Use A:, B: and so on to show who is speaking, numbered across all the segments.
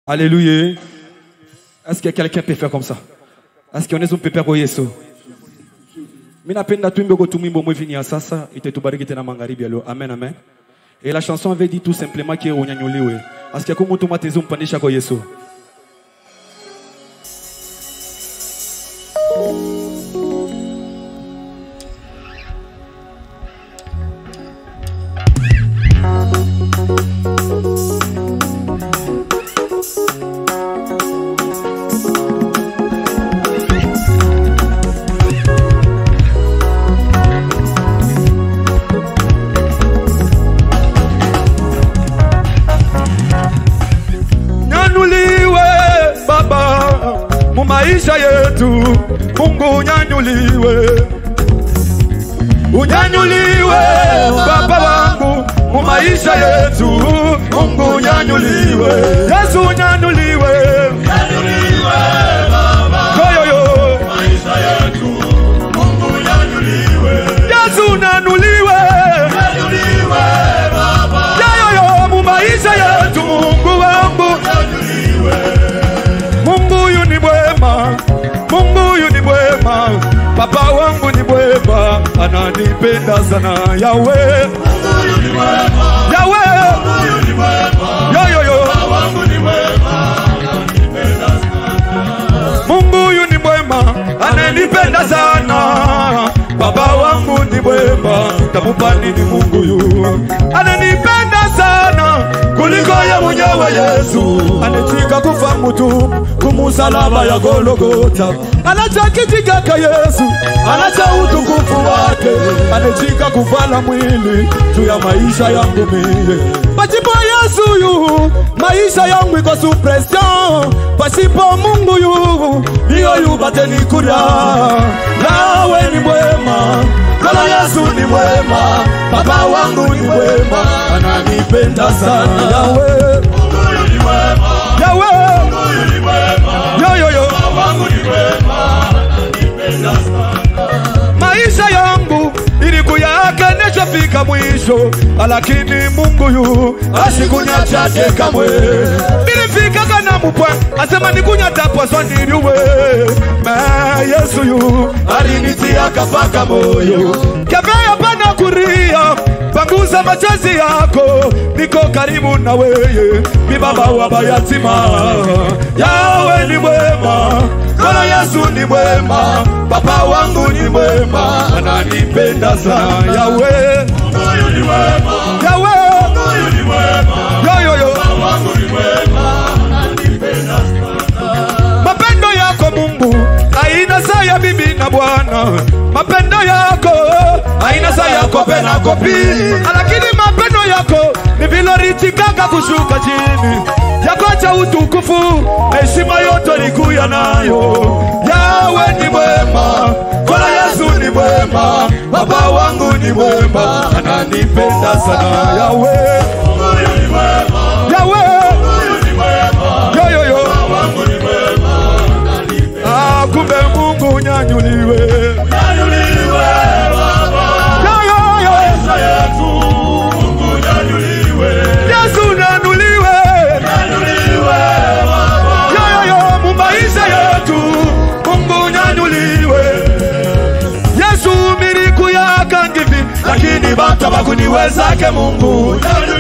A: Alléluia. Est-ce que quelqu'un peut faire comme ça? Est-ce qu'on est un pepe kwa Yesu? Mimi napenda tuimbe kwa tumimbo mwevini ya sasa itetubariki tena magharibi ya leo. Amen amen. Et la chanson avait dit tout simplement que unyanyuliwe. Asikia kama mtu matezi mpandisha kwa Yesu. Nyanyuliwe Baba mu maisha yetu, Mungu unyanyuliwe, unyanyuliwe Baba wangu mu maisha yetu, Mungu unyanyuliwe, Yesu unyanyuliwe, Yoyoyo. Yesu unyanyuliwe, Yoyoyo mu maisha yetu, Mungu wangu Mungu huyu ni mwema, Mungu huyu ni mwema, Baba wangu ni mwema, ananipenda sana Yawe, Yawe, yo yo yo. Mungu huyu ni mwema, ananipenda sana, Baba wangu ni mwema, tamupa nini Mungu huyu, ananipenda sana kuliko ye mwenyewe Yesu, anatika kufa mutu kumusalaba ya Golgota, anachakitikaka Yesu, anacha utukufu wake, anatika kuvala mwili juu ya maisha yangu mie. Pasipo Yesu yu maisha yangu iko suppression, pasipo Mungu yu hiyo yu bateni kuria. Nawe ni mwema, Bwana Yesu ni mwema, Baba wangu ni mwema, ananipenda sana Yawe, Yawe, yo yo yo. maisha yangu ilikuyaka nishafika mwisho, lakini Mungu yu asikunyachaje kamwe. Nilifikaka na mupwa asema nikunyatapwaswa niliwe ma Yesu yu alinitia kapaka moyo kevea pana kuria panguza machozi yako, niko karibu na weye, mi baba wa mayatima. Yawe ni mwema, Bwana Yesu ni mwema, Baba wangu ni mwema, ananipenda sana. Yawe, Yawe, yo yo yo, mapendo yako Mungu haina saa ya bibi na bwana, mapendo yako haina saa ya kope na kopi, lakini mapendo yako ni vilorichikaka kushuka chini yako cha utukufu na heshima yote likuya nayo. Yawe ni mwema, Bwana Yesu ni mwema, Baba wangu ni mwema, ananipenda sana. Yawe, Yawe, yo yo yo. Ah, kumbe Mungu nyanyuliwe. Yo, yo, yo. Yesu nyanyuliwe. Yo, yo, yo. Mu maisha yetu Mungu nyanyuliwe. Yesu miliku yaka ngivi, lakini bata bakuniwezake Mungu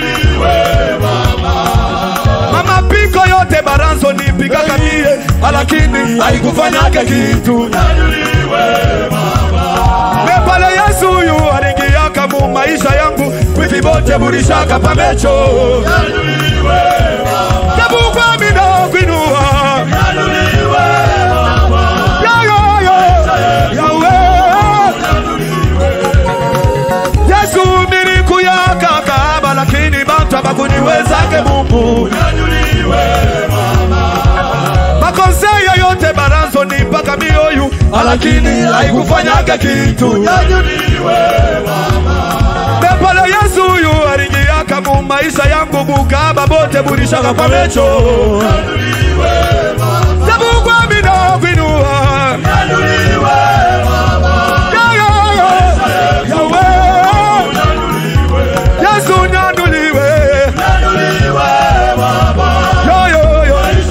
A: mama piko yote baranzo nipigaka mie, lakini haikufanyake kitu. Mepale Yesu yu alingiaka mu maisha yangu, kwivi bote bulishaka pamecho tabugwa mino kwinua Yo, yo, yo. Yawe. Yesu nilikuyaka kaba, lakini bantu abakuniwezake Mungu makonseye yote baranzo ni mpaka mioyu, lakini haikufanyaka kitu. Pepale Yesu yu alingiaka mu maisha yangu, bukaba bote bulishaka kwa mecho tabugwa mino kwinua Yo, yo, yo. Yawe. Yesu nyanuliwe Yo, yo, yo.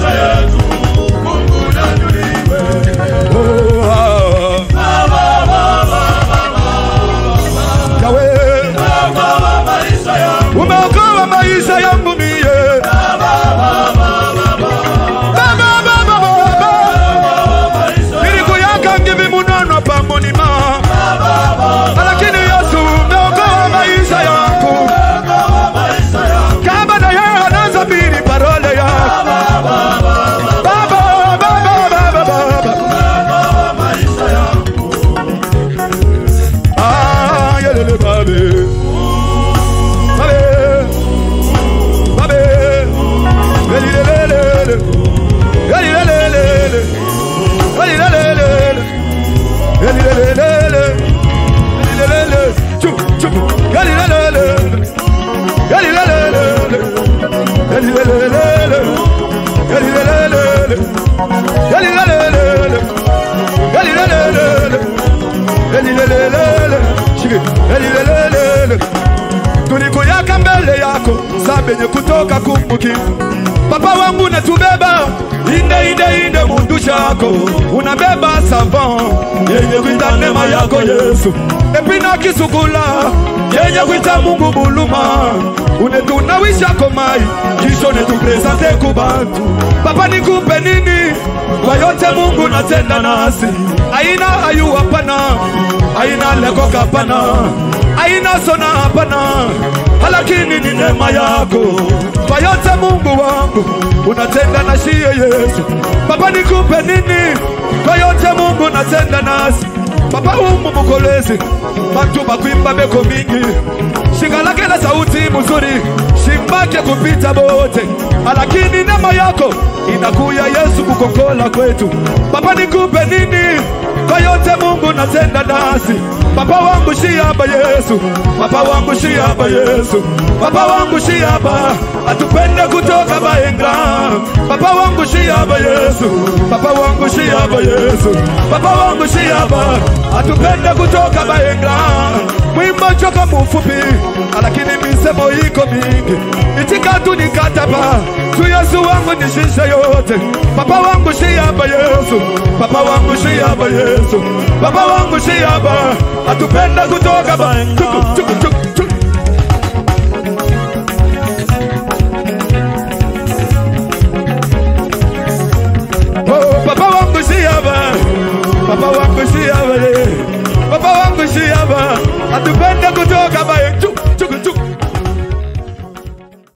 A: Elilelelele. Elilelelele. Elilelelele. Elilelelele. Shike. Elilelelele. Tulikuyaka mbele yako saa benye kutoka kumbuki Papa wangu natubeba inde inde inde mundu chako unabeba savon yenye kuita neema yako Yesu epina kisukula yenye kuita Mungu buluma unetunawisha komai kisho netupresente kubantu Papa nikupe nini kwa yote Mungu natenda nasi aina ayu hapana aina lekoka hapana aina sona hapana lakini ni neema yako kwa yote Mungu wangu unatenda na shie Yesu. Baba nikupe nini kwa yote Mungu unatenda nasi Baba umu mukolezi bantu bakwimba beko mingi shingalake na sauti mzuri shimbake kupita bote, lakini neema yako inakuya Yesu kukokola kwetu. Baba nikupe nini kwa yote Mungu natenda nasi Baba wangu shiaba Yesu, Baba wangu shiaba Yesu, Baba wangu shiaba atupende kutoka baenga. Baba wangu shiaba Yesu, Baba wangu shiaba Yesu, Baba wangu shiaba atupende kutoka baenga. Mwimbo choka mufupi, lakini misemo iko mingi, itika tu nikataba tu Yesu wangu nishishe yote. Baba wangu shiaba Yesu, Baba wangu shiaba Yesu, Baba wangu shiaba atupenda kutoka baenga. Tuku, tuku, tuku, tuku.